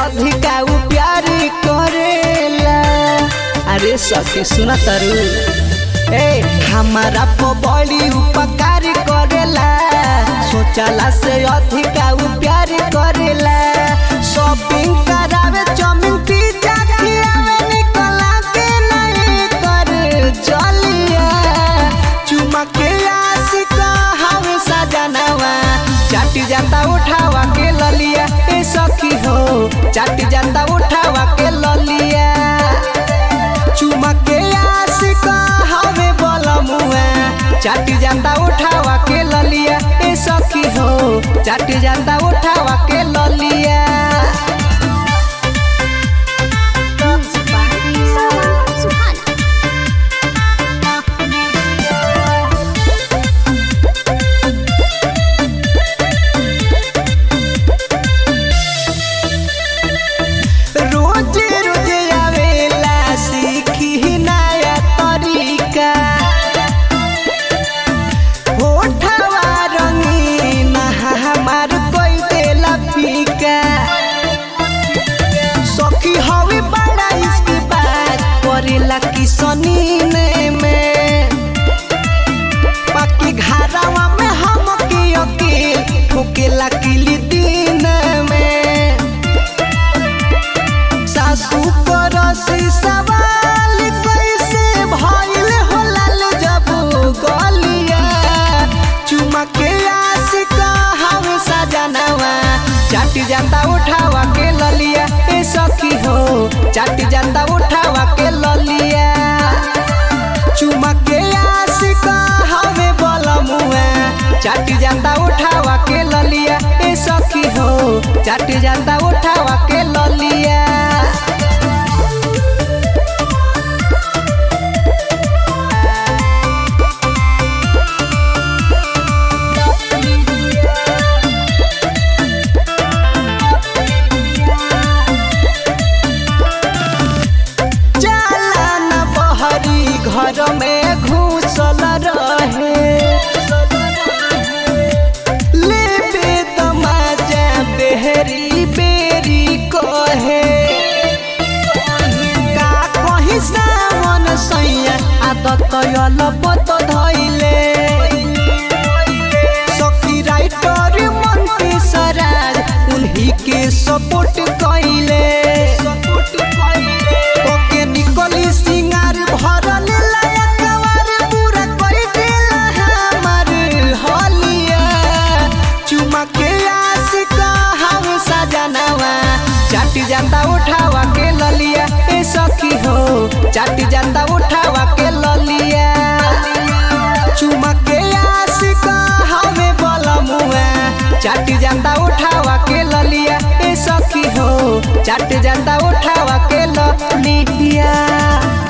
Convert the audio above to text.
अधिका उ प्यार करेला अरे सखी सुना तारू ए हमारा को बड़ी उपकार करेला सोचला से अधिका उ प्यार करेला शॉपिंग करावे चौमिन पिज्जा खियावे निकला के नहीं कर चलिया चुमा के आशिका हवे सजनवा चाटी जाता उठावा के ललिया ए सखी हो चाटी जाता उठावा के ललिया चुमा के आशिका हवे बलमुआ चाटी जाता उठावा के ललिया ए सखी हो चाटी जाता उठावा के ललिया Music by Sawan Suhana. रोज रोज आवेला सीखी नया तरीका होठवा रंगीन हमार कोई देला फीका सखी हवे बड़ा इसकी बात करेला कि सनीने में बाकी घरवा में हम के अकेल ठोकेला किली दिन में सासू करसी सवाल कैसे भइल होलल जब गलिया चुमा के आशिका हम सजनवा चाटी जाता उठावा के ललिया ए सखी हो चाटी जाता उठावा के ललिया चुमा के आशिका हवे बलमुआ चाटी जाता उठावा के ललिया ए सखी हो चाटी जाता उठावा के ललिया जाला न बहरी घर में घुसल रहे लेबे तमाजा बेहरी बेरी कहे का कही सावन सैया आदत अलपत धैले सखी राइटर मंत्री सराज उन्हीं के सपोर्ट कैले ओके निकली सिंगार भरल लायकवार पूरा कोई देला हमार हलिया चुमा के आशिका हम सजनवा चाटी जाता उठावा के ललिया ए सखी हो चाटी जाता उठावा के ललिया चुमा के आशिका हमें बलमुआ चाटी जाता उठावा के ललिया ए सखी हो चाटी जाता उठावा के ललिया